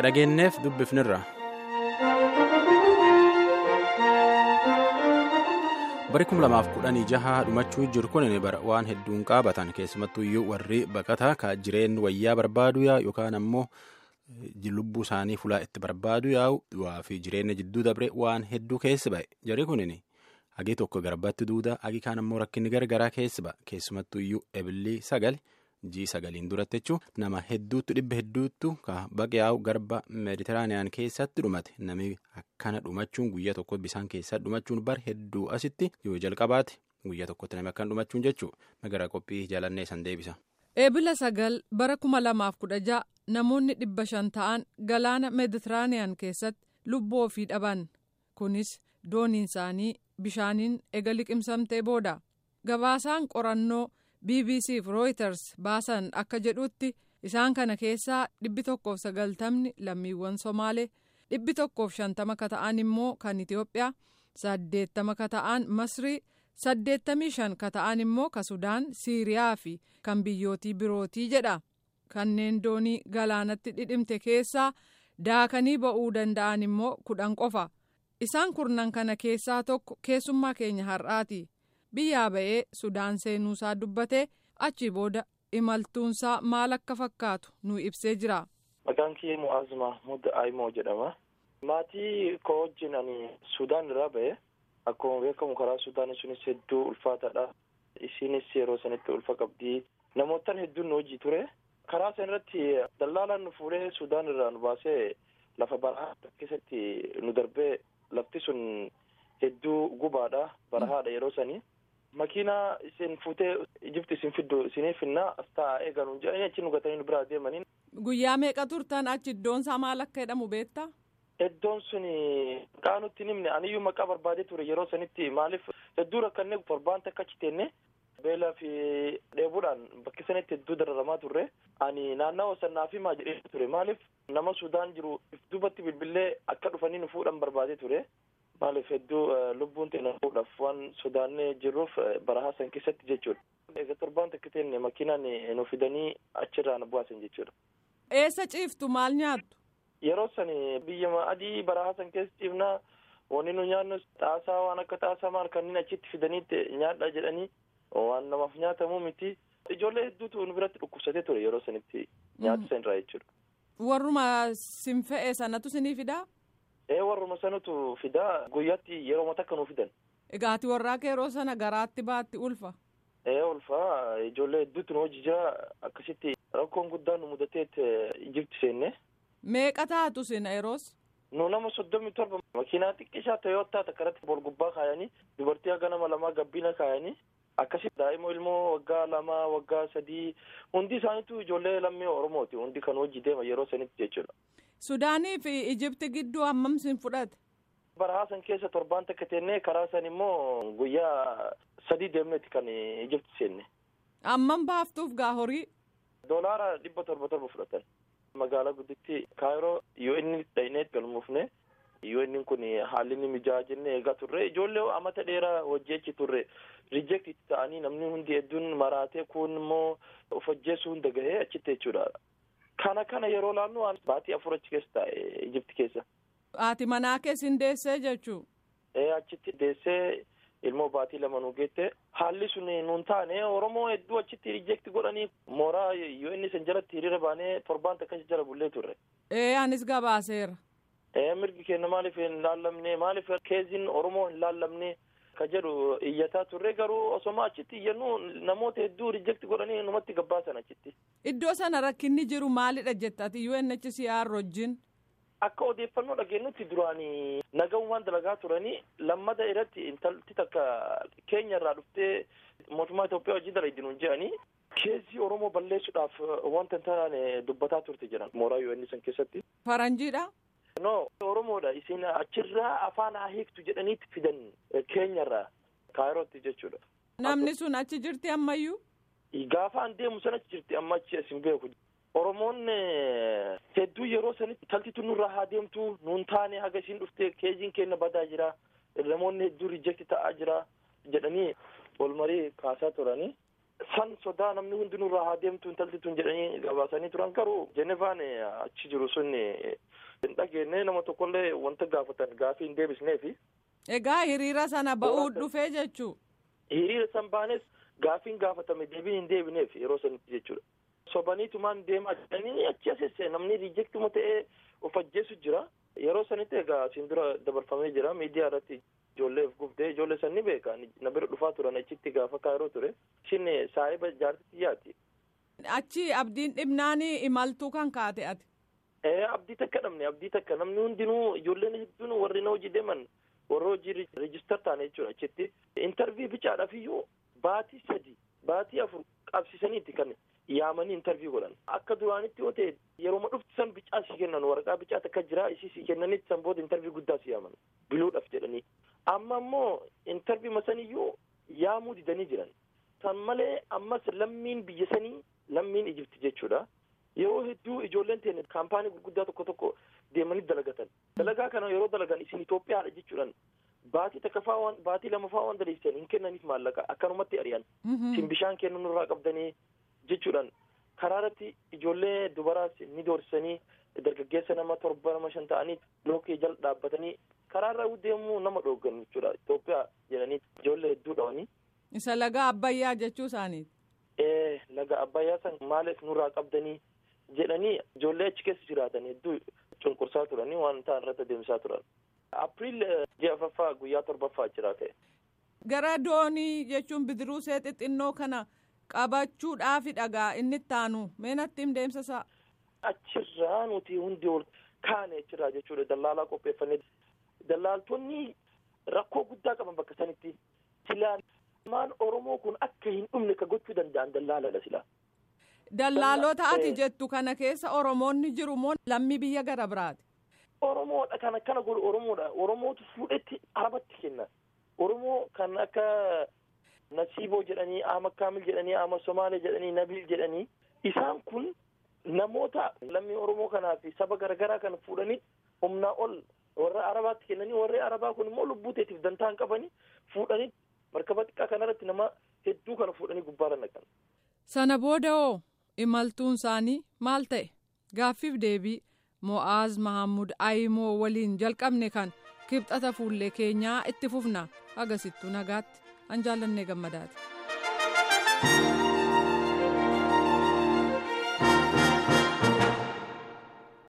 dhageenyeef dubbifnirra. bari kum lamaaf kudhanii jaha dhumachuu jiru kun waan hedduun qaabatan keessumattuu iyyuu warri baqataa ka jireen wayyaa barbaadu yaa'u yookaan ammoo lubbuu isaanii fulaa itti barbaadu yaa'u du'aa fi jireenya jidduu dabre waan hedduu keessi ba'e jari kunin hagi tokko garbatti duuda hagi kaan ammoo rakkinni gargaraa keessi ba'a keessumattuu iyyuu ebilii sagal jii sagaliin duratti jechuun nama hedduutu dhibba hedduutu ka baqe yaa'u garba meeditiraaniyaan keessatti dhumate namni akkana dhumachuun guyyaa tokko bisaan keessatti dhumachuun bar hedduu asitti yoo jalqabaate guyyaa tokkotti namni akkana dhumachuun jechuudha magara qophii jaalannee san deebisa. eebila sagal bara kuma lamaaf kudha ja'a namoonni dhibba shan ta'an galaana meeditiraaniyaan keessatti lubbuu ofii dhaban kunis dooniin isaanii bishaaniin ega liqimsamtee booda gabaasaan qorannoo. bbc fi reuters baasan akka jedhutti isaan kana keessaa dhibbi tokkoof sagaltamni lammiiwwan somaalee dhibbi tokkoof shantama ka ta'an immoo kan itiyoophiyaa saddeettama ka ta'an masrii saddeettamii shan ka ta'an immoo ka sudaan siiriyaa fi kan biyyootii birootii jedha kanneen doonii galaanatti dhidhimte keessaa daakanii ba'uu danda'an immoo kudhan qofa isaan kurnan kana keessaa tokko keessummaa keenya har'aati. biyyaa ba'ee sudaan seenuusaa dubbatee achi booda imaltuunsaa maal akka fakkaatu nu ibsee jira. maqaan kiyya mu'aaz mahmud aimoo jedhama maatii koo wajjin ani sudaan irraa ba'e akkuma beekamu karaa sudaan sunis hedduu ulfaataadha isinis yeroo sanitti ulfa qabdii namootaan hedduun nu hojii ture karaa san irratti dallaalaan nu fuudhee sudaan irraa nu baasee lafa barahaa keessatti nu darbee lafti sun hedduu gubaadha barahaadha yeroo sanii. makiinaa isin fuutee ijibti isin fiddu isiniif finnaa as taa'aa eeganuun jedhanii achi nu gatanii nu biraa deemaniin. Guyyaa meeqa turtan achi iddoon isaa maal akka jedhamu beektaa? Iddoon sun maqaa nutti himne aniyyuu maqaa barbaadee ture yeroo sanitti maaliif hedduu rakkannee torbaan takka achi teenne beelaa fi dheebuudhaan bakki sanitti hedduu dararamaa turre ani naannawa sannaa fi maa jedhee ture maaliif nama sudaan jiru duubatti bilbilee akka dhufanii nu fuudhan barbaadee ture. maaliif hedduu lubbuun teenya fuudhaaf waan sodaannee jirruuf barahaa san keessatti jechuudha. Egaa torbaan takka teenne makiinaan nu fidanii achirraa nu baasan jechuudha. Eessa ciiftu maal nyaattu? Yeroo san biyya adii barahaa san keessa ciifnaa wanni nu nyaannu xaasaa waan akka xaasaa maal kanneen achitti fidaniitti nyaadha jedhanii waan namaaf nyaatamu miti. Ijoollee hedduutu nu biratti dhukkubsatee ture yeroo sanitti nyaata san irraa jechuudha. Warruma sin fe'e sanatu sinii fidaa? ee warruma sanatu fidaa guyyaatti yeroo takka nu fidan. Egaa ati warraa kee yeroo sana garaatti baatti ulfa. ee ulfa ijoollee hedduutu nu hojii jira akkasitti rakkoon guddaan nu mudateet ijibti seenne. Meeqa taatu sina yeroos? nu nama soddomii torba makiinaa xiqqishaa toyootaa takka irratti bol gubbaa kaayanii dubartii haga nama lamaa gabbina kaayanii akkasitti daa'ima ilmoo waggaa lamaa waggaa sadii hundi isaaniitu ijoollee lammii oromooti hundi kan hojii deema yeroo sanitti jechuudha. Sudaanii fi Ijibti gidduu hammam sin fudhate? Barahaa san keessa torbaan takka teennee karaa san immoo guyyaa sadii deemneeti kan Ijibti seenne. Hammam baaftuuf gaa horii? Doolaara dhibba torba torba fudhatan. Magaalaa gudditti Kaayiroo yoo inni dhaynee galmuufne yoo inni kun haalli inni mijaa'aa jennee eegaa turre ijoollee amata dheeraa hojii achi turre rijeekti ta'anii namni hundi hedduun maraatee kun immoo of ajjeesuu hunda gahee achitti jechuudha. Kana kana yeroo laannu baatii afur achi keessa taa'e Ijibti keessa. Haati manaa keessin deessee jechuu? Ee achitti deessee ilmoo baatii lama nu geette haalli sun nuun taane Oromoo hedduu achitti rijeekti godhanii mooraa yoo inni san jalatti hiriira baanee torbaan takka jala bullee turre. Ee anis gabaaseera. Ee mirgi keenya maaliif hin laallamne maaliif keeziin Oromoo hin laallamne ka jedhu iyyataa turre garuu osoma achitti iyyannu namoota hedduu rijeekti godhanii numatti gabbaasan achitti. Iddoo sana rakkinni jiru maalidha jettati UNHCR wajjin? Akka odeeffannoo dhageenyutti duraan nagahummaan dalagaa turanii lammada irratti intalti takka keenya irraa dhuftee mootummaa Itoophiyaa hojii dalagdinuun jedhanii keessi Oromoo balleessuudhaaf wanta hin taane dubbataa turte jedhan mooraa UN san keessatti. Faranjiidha? No Oromoodha isin achirraa afaan haa hiiktu jedhaniitti fidan keenyarraa kaayirootti jechuudha. Namni sun achi jirti ammayyuu? Gaafa an deemu san achi jirti amma achi asin beeku. Oromoon hedduu yeroo sanitti taltitu nurraa haa deemtu nuun taane haga isiin dhufte keeziin keenya badaa jira namoonni hedduu rijeekti ta'aa jira jedhanii wal marii kaasaa turanii san sodaa namni hundinuu irraa haa deemtu intalti tun jedhanii gabaasanii turan garuu jenevaan achi jiru sun hin dhageenye nama tokkollee wanta gaafatan gaafii hin deebisneefi. Egaa hiriira sana ba'uu dhufee jechuu. Hiriira san baanes gaafiin gaafatame deebiin hin deebineef yeroo sanitti jechuudha. Sobaniitumaan deemaa jedhanii achi asesse namni riijektuma ta'ee of ajjeesu jira. Yeroo sanitti egaa asiin dura dabarfamee jira miidiyaa irratti ijoolleef gubdee ijoollee san ni beeka na bira dhufaa turan achitti gaafa kaayiroo ture. Ishin saahiba jaartitti yaati. Achi abdiin dhibnaanii imaltuu kan kaate ati. Abdii takka dhabne abdii takka namni hundinuu ijoolleen hedduun warri na hojii deeman warra hojii reejistar taane jechuudha achitti. Intarvii bichaadhaaf iyyuu baatii sadi baatii afur qabsiisaniiti kan yaamanii intarvii godhan. Akka duraanitti yoo ta'e yeroo dhufti san bicaa si kennan waraqaa bicaa takka jira isii si kennanitti san booda intarvii guddaa si yaaman biluudhaaf jedhanii. Amma immoo intarvii masaniyyuu yaamuu didanii jiran. San malee ammas lammiin biyya sanii lammiin Ijipti jechuudha. Yeroo hedduu ijoolleen teenya kaampaanii gurguddaa tokko tokko deemanii dalagatan. Dalagaa kana yeroo dalagan isin Itoophiyaadha jechuudhaan baatii takka faa waan baatii lama faa waan daleessan hin kennaniif maallaqa akkanumatti ari'an. Isin bishaan kennuu nurraa qabdanii jechuudhaan karaa irratti ijoollee dubaraas ni doorsisanii dargaggeessa nama torba nama shan ta'anii lookii jala dhaabbatanii karaa irra deemuu nama dhooggan jechuudha Itoophiyaa jedhanii ijoollee hedduu dhawanii. Isa laga Abbayyaa jechuu isaaniiti. Ee laga Abbayyaa san maaliif nurraa qabdanii jedhanii ijoollee achi keessa jiraatan hedduu cunqursaa turanii waan ta'an irratti adeemsaa turan. Apiriil ji'a afaffaa guyyaa torbaffaa jira ta'e. Gara doonii jechuun bidiruu see xixinnoo kana qabachuudhaafi dhagaa inni itti aanu meenatti hin deemsisaa. Achirraa nuti hundi ol kaane achirraa jechuudha dallaalaa qopheeffannee dallaaltonni rakkoo guddaa qaban bakka sanitti silaa maan Oromoo kun akka hin dhumne ka gochuu danda'an dallaaladha silaa. Dallaalota ati jettu kana keessa Oromoonni jiru moo lammii biyya gara biraati? Oromoodha kan akkana godhu Oromoodha. Oromootu fuudhetti arabatti kenna. Oromoo kan akka Nasiiboo jedhanii, Ahmad Kaamil jedhanii, Ahmad Somaalee jedhanii, Nabil jedhanii isaan kun namoota lammii Oromoo kanaa fi saba garaagaraa kan fuudhanii humnaa ol warra arabaatti kennanii warri arabaa kun immoo lubbuu teetiif dantaa hin qabanii fuudhanii markaba xiqqaa kanarratti nama hedduu kana fuudhanii gubbaarra naqan. Sana booda hoo imaltuun isaanii maal ta'e gaaffiif deebii mo'aaz mahammud ayimoo waliin jalqabne kan kibxata fuullee keenyaa itti fufna agasittuu nagaatti an jaallannee gammadaati.